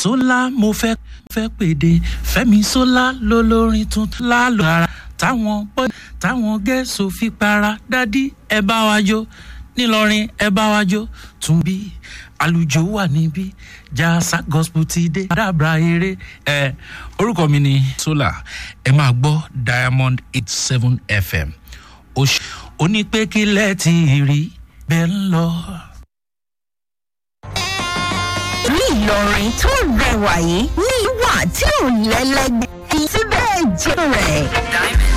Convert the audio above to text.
sólà mo fẹ́ fẹ́ pèdè fẹ́mi sólà lólórin tuntun lálọ́ ara táwọn bọ́ táwọn gẹ̀ẹ́sì fi para dádì ẹ bá wa jó nílọrin ẹ bá wa jó tún bí àlùjò wà níbí jasa gospel ti dé dábàá eré ẹ orúkọ mi ni sólà ẹ máa gbọ́ diamond eight seven fm onípẹ́kílẹ̀ ti rí bẹ́ẹ̀ ń lọ. ní ìlọrin tó rẹwà yìí ní ìwà tí ò lẹ́lẹ́gbẹ́ síbẹ̀ jẹ́ rẹ̀.